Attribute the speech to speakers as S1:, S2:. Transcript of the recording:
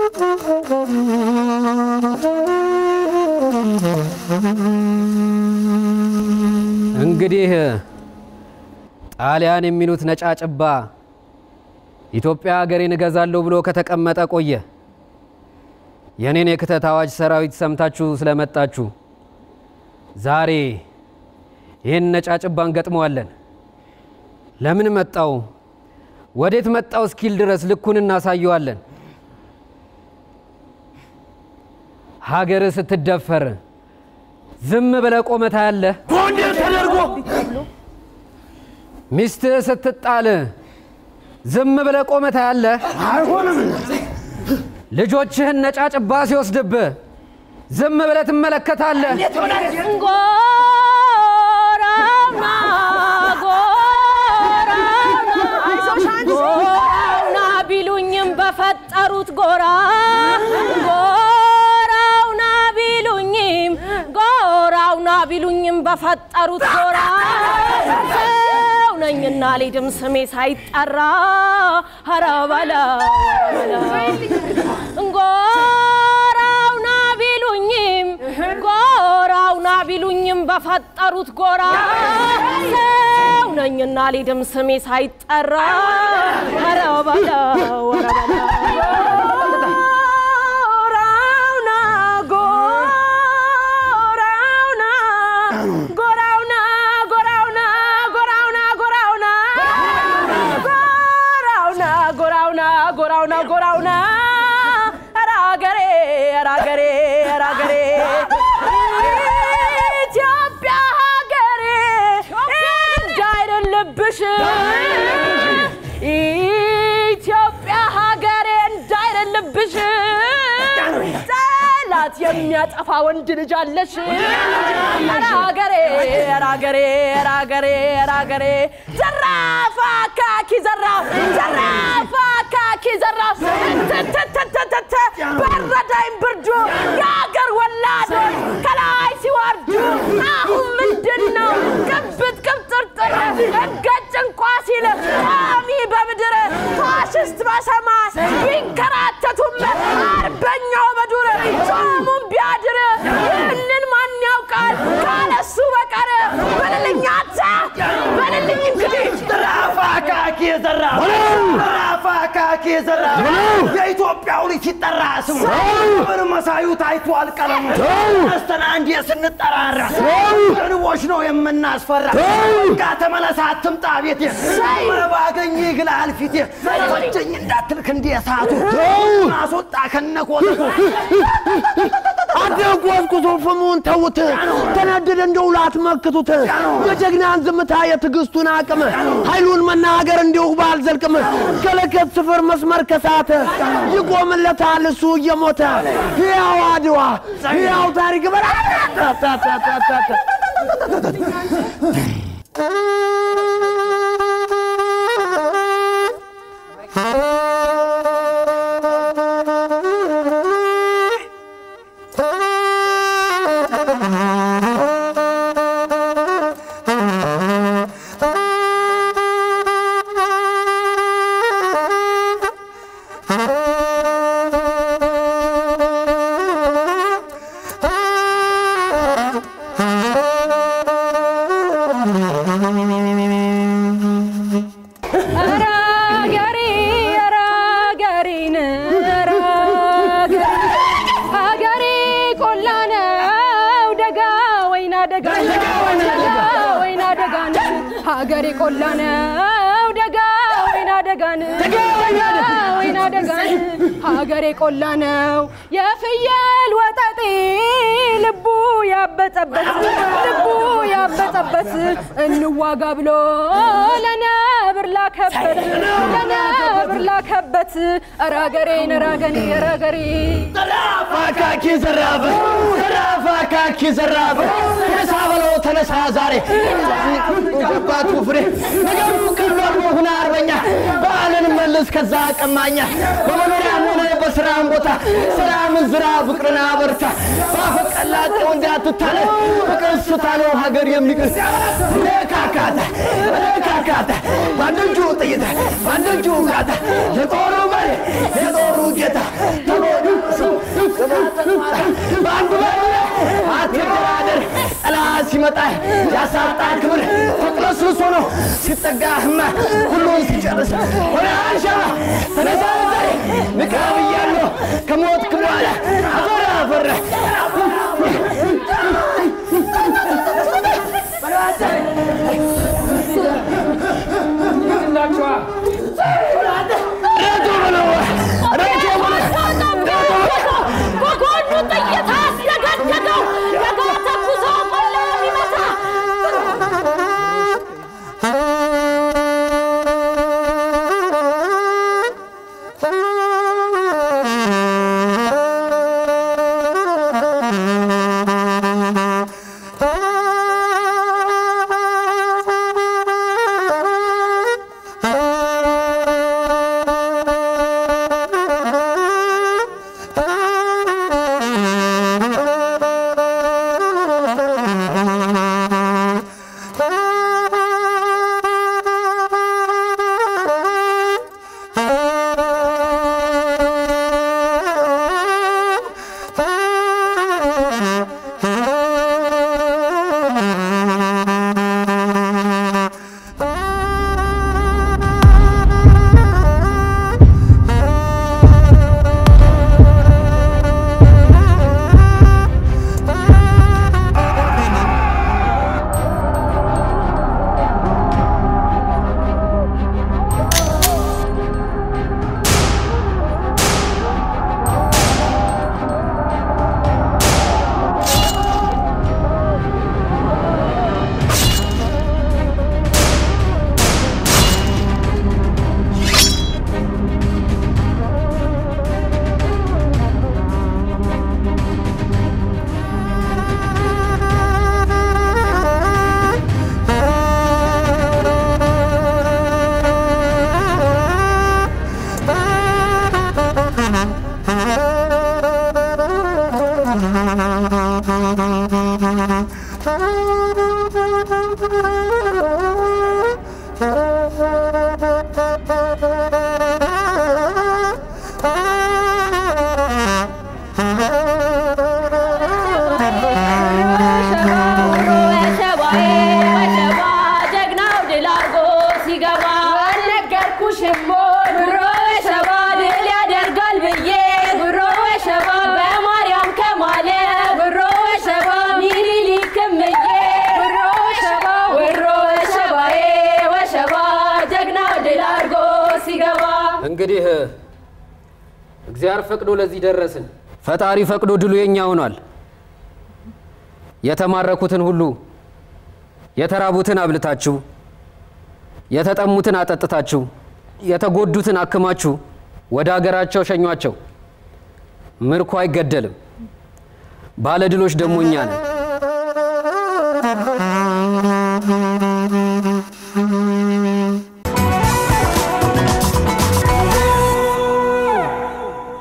S1: እንግዲህ ጣሊያን የሚሉት ነጫጭባ ኢትዮጵያ ሀገሬን እገዛለሁ ብሎ ከተቀመጠ ቆየ። የኔን የክተት አዋጅ ሰራዊት ሰምታችሁ ስለመጣችሁ ዛሬ ይህን ነጫጭባ እንገጥመዋለን። ለምን መጣው፣ ወዴት መጣው እስኪል ድረስ ልኩን እናሳየዋለን። ሀገር ስትደፈር ዝም ብለ ቆመታ ያለ
S2: ጎንደር ተደርጎ
S1: ሚስትህ ስትጣል ዝም ብለ ቆመታ ያለ
S2: አይሆንም።
S1: ልጆችህን ነጫጭባ ሲወስድብህ ዝም ብለ ትመለከታለህ።
S3: ጎራውና ጎራውና ጎራውና ቢሉኝም በፈጠሩት ጎራ ጎራውና ቢሉኝም ጎራውና ቢሉኝም በፈጠሩት ጎራ ሰው ነኝና ሊድም ስሜ ሳይጠራ ኧረ በለው ኧረ በለው ጎራውና ቢሉኝም ጎራውና ቢሉኝም በፈጠሩት ጎራ ሰው ነኝና ሊድም ስሜ ሳይጠራ ኧረ በለው ኧረ በለው ጎራውና ጎራውና ጎራውና ጎራውና ጎራውና ጎራውና ጎራውና ጎራውና ጎራውና ጎራውና ኧረ አገሬ ኧረ አገሬ ኧረ አገሬ ኢትዮጵያ ሀገሬ እንዳይደለብሽ ኢትዮጵያ ሀገሬ እንዳይደለብሽ ጠላት የሚያጠፋ ወንድ ልጅ አለሽ። ኧረ ሀገሬ ኧረ ሀገሬ ኧረ ሀገሬ ኧረ ሀገሬ ዘራፍ አካኪ ዘራፍ ዘራፍ አካኪ ዘራፍ ትትትትትት በረዳኝ ብርዱ የሀገር ወላዶች ከላይ ሲወርዱ አሁን ምንድን ነው ቅብጥ ቅብጥርጥር እገጭ እንኳ ሲል ቋሚ በምድር ፋሽስት በሰማይ ቢንከራተቱም አርበኛው በዱር ጾሙን ቢያድር ይህንን ማን ያውቃል ካለሱ በቀር በልልኝ አንተ በልልኝ እንግዲህ
S2: ዘራፍ አካኪ ዘራፍ ዘራፍ አካኪ ዘራፍ የኢትዮጵያው ልጅ ሲጠራ ስሙ ምን መሳዩ ታይቷል ቀለሙ ተነስተን አንዴ ስንጠራራ ንቦች ነው የምናስፈራ ጋ ተመለስ አትምጣ ቤቴ ባገኝ ይግላል ፊቴ ፈጀኝ እንዳትልክ እንደ እሳቱ ማስወጣ ከነኮተቱ
S4: አደቆስቁሶ ፍሙን ተውት፣ ተነደደ እንደ ውላት መክቱት። የጀግናን ዝምታ የትዕግስቱን አቅም ኃይሉን መናገር እንዲሁ ባልዘልቅም ከለከት ስፍር መስመር ከሳተ ይቆምለታል እሱ እየሞተ ሕያው አድዋ ሕያው ታሪክ በላ
S3: ኧረ አገሬ ኧረ አገሬን ኧረ አገሬ አገሬ ቆላ ነው ደጋ ወይና ደጋ ደጋ ወይና ደጋ ነው ሀገሬ ቆላ ነው ደጋ ወይና ደጋን ደጋ ወይና ደጋን ሀገሬ ቆላ ነው የፍየል ወጠጤ ልቡ ያበጠበት ልቡ ያበጠበት እንዋጋ ብሎ ለነብር ላከበት ለነብር ላከበት ኧረ አገሬን ኧረ አገሬ ኧረ አገሬ
S4: ዘራፍ አካኪ ዘራፍ ዘራፍ አካኪ ዘራፍ ተነሳ በለው ተነሳ ዛሬ ገባቱ ፍሬ ነገሩ ቀሏል ሁና አርበኛ በዓልን መልስ ከዛ ቀማኛ በመኖሪያም ሆነ በስራም ቦታ ሰላምን ዝራ ፍቅርን አበርታ ባፈቀላጤው እንዳትታለ ፍቅር ስታ ነው ሀገር የሚቅር ረካካታ ረካካታ በአንድ እጁ ጥይት በአንድ እጁ ጋታ የጦሩ መሪ የጦሩ ጌታ ተጎዶ በአንዱ በሉ አትደራደር። ጠላት ሲመጣ ያሳጣ ክብር ተቅለስልሶ ነው ሲጠጋህማ ሁሉን ሲጨርስ ወደ አንሻ ተነሳ ዛሬ ንቃ ብያለሁ ከሞትክ በኋላ አፈር አፈር ረቶ በለው ረቶ በለው
S3: በጎኑ ጥይት አስደገደገው ደጋ ተኩሶ ቆላ የሚመታ ጀግናው ድል አድርጎ ሲገባ አልነገርኩሽም ወይ ብሮ ሸባ ድል ያደርጋል ብዬ ብሮ ሸባ በማርያም ከማለ ብሮ ሸባ ሚኒሊክም ብዬ ብሮ ሸባ ብሮ ሸባዬ ወሸባ ጀግናው ድል አድርጎ ሲገባ
S1: እንግዲህ እግዚአብሔር ፈቅዶ ለዚህ ደረስን። ፈጣሪ ፈቅዶ ድሉ የኛ ሆኗል። የተማረኩትን ሁሉ የተራቡትን አብልታችሁ፣ የተጠሙትን አጠጥታችሁ፣ የተጎዱትን አክማችሁ ወደ አገራቸው ሸኟቸው። ምርኮ አይገደልም። ባለድሎች ደግሞ እኛ ነን።